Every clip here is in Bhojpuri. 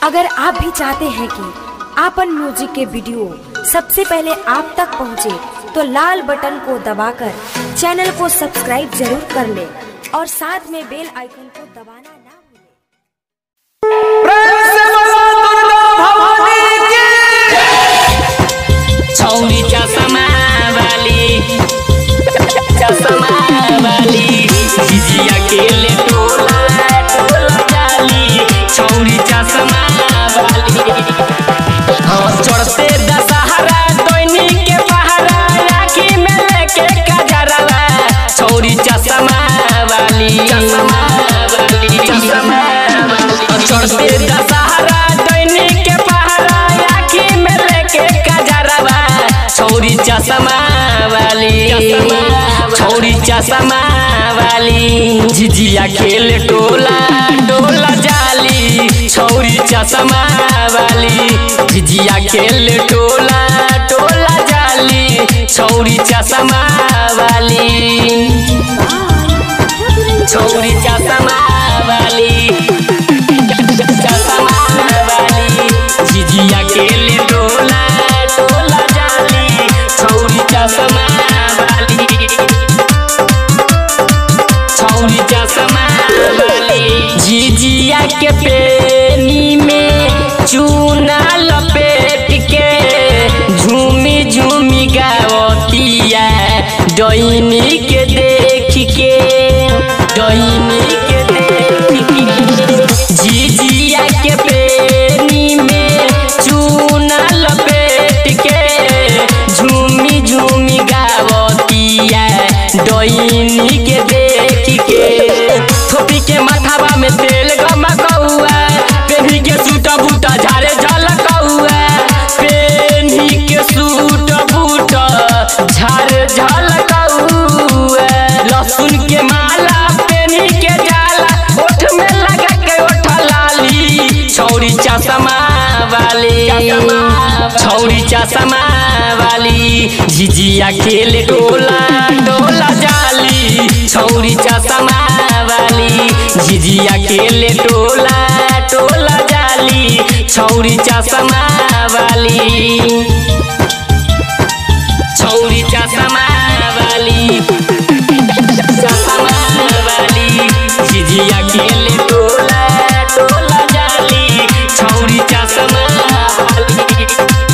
अगर आप भी चाहते हैं कि आपन म्यूजिक के वीडियो सबसे पहले आप तक पहुंचे, तो लाल बटन को दबाकर चैनल को सब्सक्राइब जरूर कर ले और साथ में बेल आइकन को दबाना ना भूलें। प्रेम से बोलो दुर्गा भवानी की छौरी चसमा वाली चसमा वाली जिजिया के ले टोला टोला जाली छौरी चसमा वाली हाँ चढ़ते दशहरा दैनी के पहरा राखी में लेके कजरवा छौरी चसमा वाली चसमा वाली चसमा वाली चढ़ते दशहरा दैनी के पहरा राखी में लेके कजरवा छौरी चसमा वाली छौरी चसमा वाली झिझिया खेल टोला डोला जाली छौरी चसमा वाली झिझिया खेल टोला टोला जाली छौरी चसमा वाली छौरी चसमा वाली चसमा वाली झिझिया खेल टोला टोला जाली छौरी चसमा वाली छौरी चसमा वाली झिझिया के पेनी में चूना लपेट के झूमी झूमी गावतिया डैनी के देख के डैनी के देख के झिझिया के पेनी में चूना लपेट के झूमी झूमी गावतिया डैनी के देख के थोपी के माथावा में तेल गमकौआ पेन्ही के सूट बूटा झारे झलकौआ पेन्ही के सूट बूटा झारे झलकौआ लहसुन के माला पेन्ही के जाला ओठ में लगा के ओठ लाली छौरी चश्मा वाली छौरी चश्मा वाली झिझिया खेल डोला डोला जाली छौरी चश्मा वाली झिझिया खेल टोला टोला जाली छौरी चश्मा वाली छौरी चश्मा वाली चश्मा वाली झिझिया खेल टोला टोला जाली छौरी चश्मा वाली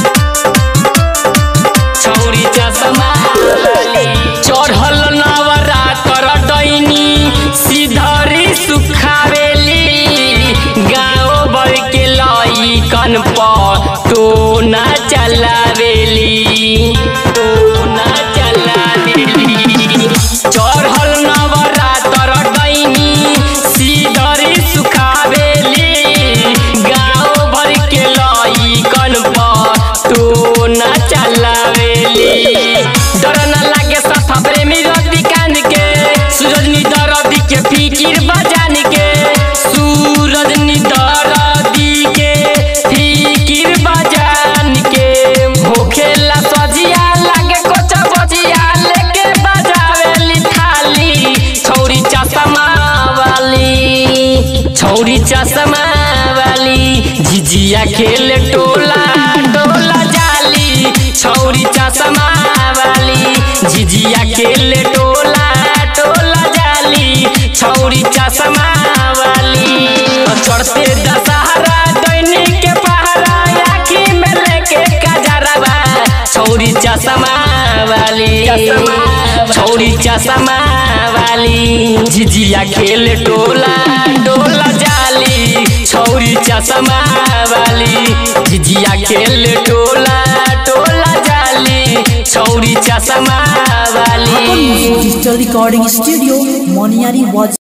छौरी चश्मा वाली चढ़ल नवरात्र डैनी सिधरी सुखावेली गाँव भर के लइकन पर टोना चलावेली टोना चलावेली चढ़ल नवरात्र डैनी सिधरी सुखावेली गाँव भर के लइकन पर टोना चलावेली डर न लागे सफा प्रेमी रद्दी कान के सूरज नी दरदी के फिकिर बजान के सूरज नी दरदी के फिकिर बजान के होखेला सजिया लागे कोचा बजिया लेके बजावेली थाली छौरी चश्मा वाली छौरी चश्मा वाली झिझिया खेल टोला टोला जाली छौरी चश्मा वाली झिझिया खेल टोला टोला जाली छौरी चश्मा वाली चढ़ते दशहरा दैनी के पहरा आखी में लेके कजरवा छौरी चश्मा वाली छौरी चश्मा वाली झिझिया खेल टोला डोला जाली छौरी चश्मा वाली झिझिया खेल टोला टोला जाली छौरी चश्मा वाली डिजिटल रिकॉर्डिंग स्टूडियो मोनियारी वाज